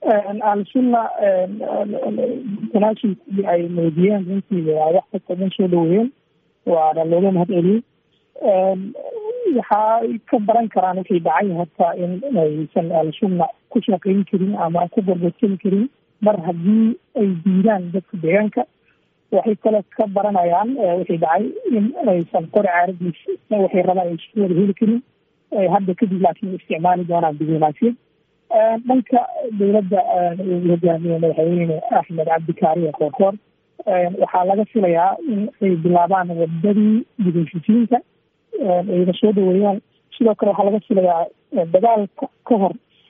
al-sunna tanaashulkii ay muujiyeen runtii waa wax kasta dhan soo dhaweeyeen waana looga mahad celiyey waxay ka baran karaan wixii dhacay hataa in aysan al-sunna ku shaqayn karin ama ku gorgortami karin mar haddii ay diidaan dadka deegaanka waxay kale ka baranayaan wixii dhacay in aysan qori caaradiis waxay rabaan ay isku wada heli karin hadda kadib laakiin isticmaali doonaan diblomaasiyad dhanka dowladda uu hogaamiye madaxweyne axmed cabdikaariye koorkoor waxaa laga filayaa in ay bilaabaan wadadii dibheshisiinta ayna soo dhaweeyaan sidoo kale waxaa laga filayaa dagaalka ka hor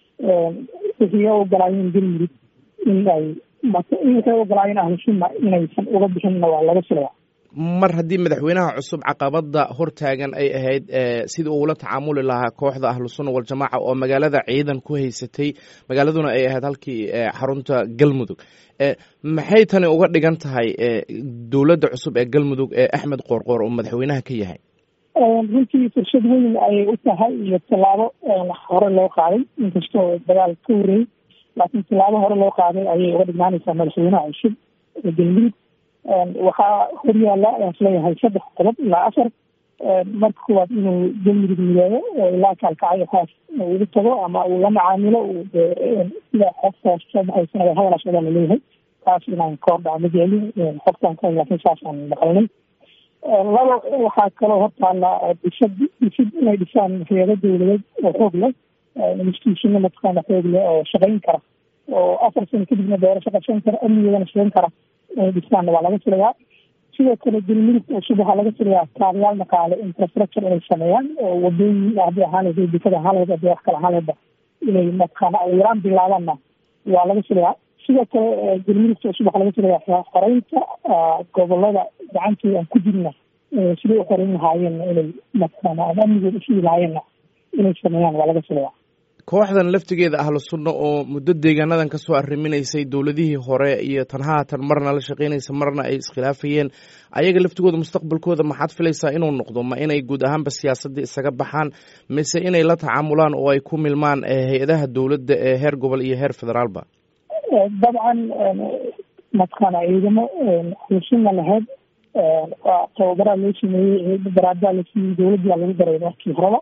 wixii ogolaayeen galmudug in ay waxay ogolaayeen ahlusunna inaysan uga bixinna waa laga filayaa mar haddii madaxweynaha cusub caqabada hortaagan ay ahayd sidii uula tacaamuli lahaa kooxda ahlusunna waljamaaca oo magaalada ciidan ku haysatay magaaladuna ay ahayd halkii xarunta galmudug maxay tani uga dhigan tahay dowladda cusub ee galmudug ee axmed qoorqoor oo madaxweynaha ka yahay runtii fursad weyn ayay u tahay iyo tallaabo hore loo qaaday inkastoo dagaal ka horreeyey laakiin tallaabo hore loo qaaday ayay uga dhignaanaysaa madaxweynaha cusub ee galmudug waxaa horyaala ayaan isleeyahay saddex qodob ilaa afar marka kuwaad inuu galmudug mideeyo oo ilaa kaalkacyo haas ugu tago ama uu la macaamilo sida xogtaas soo baxaysana hadalaas adaa laleeyahay taas inaan ka hordhaca ma jeclin xogtaan ka laakiin saasaan maqalnay laba waxaa kaloo hortaala dhisad dhisid inay dhisaan hayado dowladeed oo xoog leh institutiona mataqaana xoog leh oo shaqayn kara oo afar sano kadibna doorasho qabsan kara amnigeedana shaqayn kara inay dhisaanna waa laga filayaa sidoo kale galmudugta cusub waxaa laga filayaa kaabayaal dhaqaale infrastructure inay sameeyaan oo wadooyin haddii ahaan lahayd dekada ahaan lahayd haddii wax kale ahaan lahaydba inay mataqaana yaraan bilaabaanna waa laga filayaa sidoo kale galmudugta cusub waxaa laga filayaa xoreynta gobolada gacantooda aan ku jirna siday u xoreyn lahaayeenna inay mataqaana ama amnigooda usigi lahaayeenna inay sameeyaan waa laga filayaa kooxdan laftigeeda ahlu sunna oo muddo deegaanadan kasoo arriminaysay dowladihii hore iyo tan haatan marna la shaqeynaysa marna ay iskhilaafayeen ayaga laftigooda mustaqbalkooda maxaad filaysaa inuu noqdo ma inay guud ahaanba siyaasadda isaga baxaan mise inay la tacaamulaan oo ay ku milmaan hay-adaha dowladda ee heer gobol iyo heer federaalba dabcan mataqaana ciidamo ahlusunna lahayd waa tababaraa loo sameeyey daraadaa la siiyey dowladdaa lagu daray markii horeba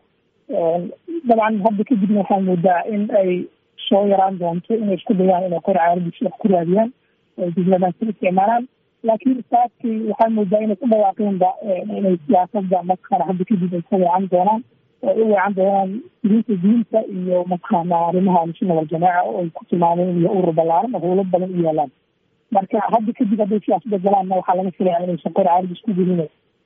dabcan hadda kadibna waxaa moodaa in ay soo yaraan doonto inay isku dayaan inay qori caaradis wax ku raadiyaan ay diblomaasi isticmaalaan laakiin saadkii waxaa moodaa inay ku dhawaaqeenba inay siyaasada mataqaana hadda kadib ay ka weecan doonaan oo u weecan doonaan diinta diinta iyo mataqaana arrimaha ahlusunna waljamaaca oo ay ku tilmaameen iyo urur ballaaran oo howlo badan u yaalaan marka hadda kadib hadday siyaasada galaanna waxaa laga filayaa inaysan qori caaradis ku gelin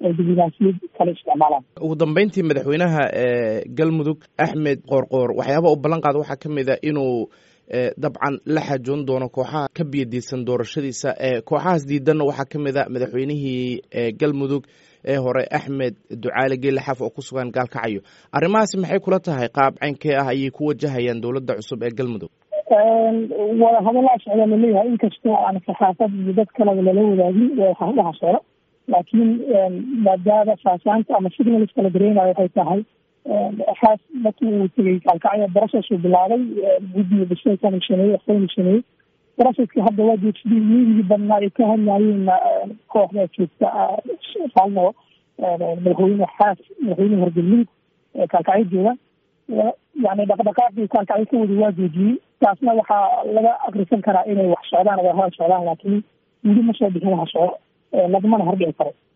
ugu dambeyntii madaxweynaha galmudug axmed qoorqoor waxyaaba u ballan qaada waxaa ka mid a inuu dabcan la xajoon doono kooxaha ka biyadiisan doorashadiisa kooxahaas diidanna waxaa ka mid a madaxweynihii galmudug ee hore axmed ducaale geelle xaf oo ku sugan gaalkacyo arrimahaasi maxay kula tahay qaab caynkee ah ayay ku wajahayaan dowladda cusub ee galmudug wada hadallaa socda laleeyahay inkastoo aan saxaafad iyo dad kaleba lala wadaagin dhaha socdo laakiin maadaama saasaanta ama signalska la dareenayo waxay tahay xaas markii uu tegey kaalkacyo brocessuu bilaabay guddiga bisaykan sameeyey waxbaynu sameeyey processki hadda waa joogsadii miigii badnaa ay ka hadlaayeenna kooxda joogta faalmo madaxweyne xaas madaxweyne horgelmudug kaalkacyo jooga yani dhaqdhaqaaqii kaalkacyo ka wada waa joojiyey taasna waxaa laga akrisan karaa inay wax socdaan wadahada socdaan laakiin weli ma soo bixin waxa socdo lagmana hordhici karo